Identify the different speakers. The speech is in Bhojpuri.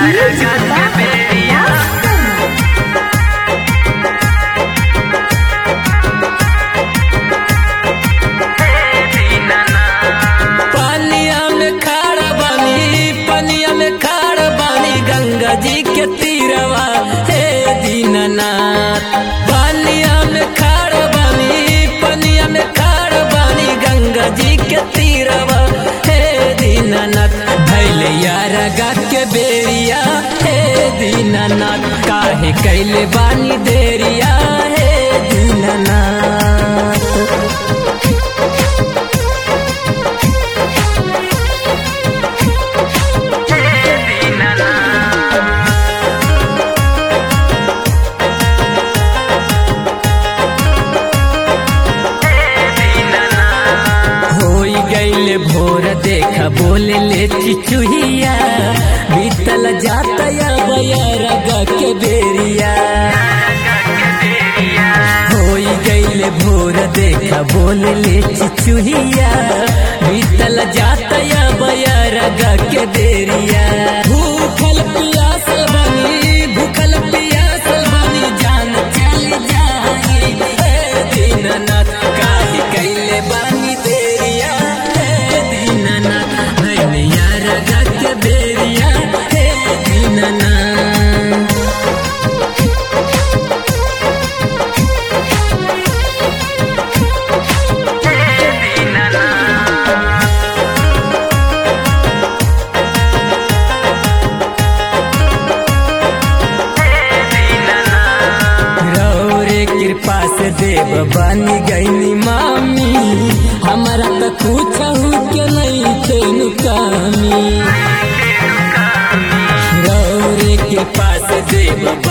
Speaker 1: पानिया में खाड़ बानी पनिया में खाड़ बानी गंगा जी के तीरवा हे दीननाथ पानिया में खाड़ बानी पनिया में खाड़ बानी गंगा जी के तीरवा हे दीननाथ भैले यारा गा के बेरिया हे दीननाथ काहे कैले बानी देरिया हे दीननाथ होई गईले भोर देखा बोले ले चिचुहिया बीतल जाता या बयरगा के बेरिया होई गईले भोर देखा बोले ले चिचुहिया बीतल जाता या बयरगा के बेरिया भूखल पियासल बनी भूखल पियासल बनी जान चल जाई हे दीननाथ काहे कैले बानी देरिया हे दीननाथ भैया रगा के बेरिया हे दीननाथ रौरे कृपा से देव बनी गईनी मामी हमारा तो कुछ के नहीं थे नुकामी रौरे कृपा से देव